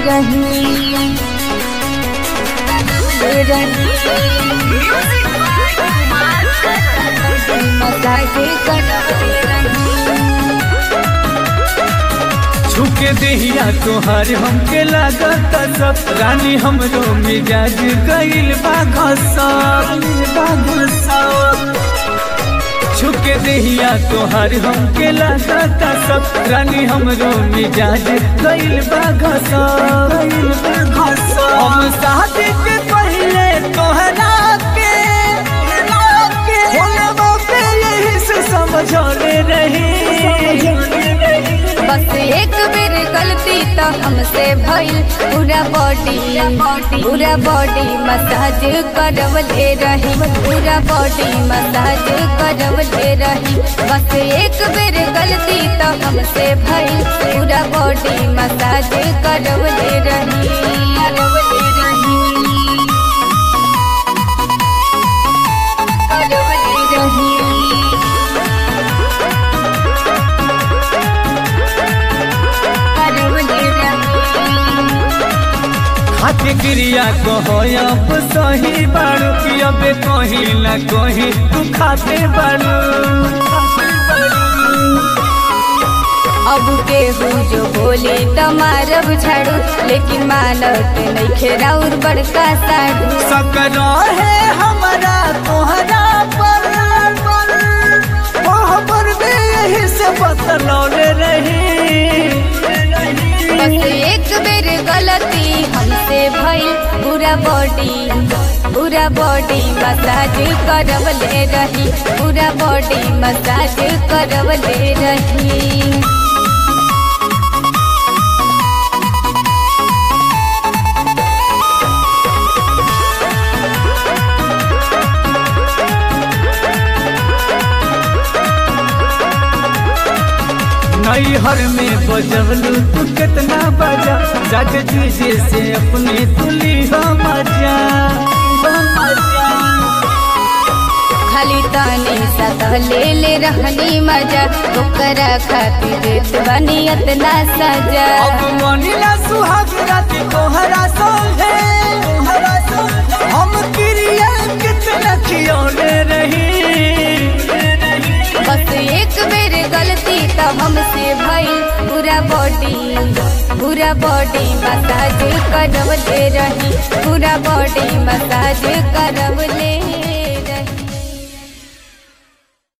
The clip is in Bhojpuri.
रही मजाक करवले रही छुके देहिया तोहार हमके लागत सब रानी हमरो मिजाज गइल बा घसब बा घसब छुके देहिया तोहार हमके लागत सब रानी हमरो मिजाज गइल बा घसब गइल बा घसब हम शादी के पहले तोहरा के होलबो पे यही से समझौले रही बस एक बेर गलती तो हमसे भइल पूरा बॉडी पूरा बॉडी मसाज करवले रही पूरा बॉडी मसाज करवले रही बस एक बेर गलती तो हमसे भइल पूरा बॉडी मसाज करवले रही करवले रही करवले रही हाथी क्रिया कहो अब सही बारू कि अब कहीं न कहीं तू खाते बारू अब केहू जो बोले तो मारब झाड़ू लेकिन मानत नहीं राउर बड़का साड़ू सकरो है हमारा तोहरा पर वहाँ पर भी यही से बतलौले रही बस एक बेर गलती हमसे भइल पूरा बॉडी पूरा बॉडी मसाज करवले रही पूरा बॉडी मसाज करवले रही नैहर में बजवलू तू कितना बजा जाके तुझे से अपने तुली हो मजा हो मजा खाली तानी सतह ले ले रहनी मजा ओकरा खातिर देत बनी इतना सजा अब मनीला सुहाग रात तोहरा संगे तोहरा संगे हम क्रिया कितना खियौले रही बस एक बेर गलती तो हमसे भइल पूरा बॉडी पूरा बॉडी मसाज करवले रही पूरा बॉडी मसाज करवले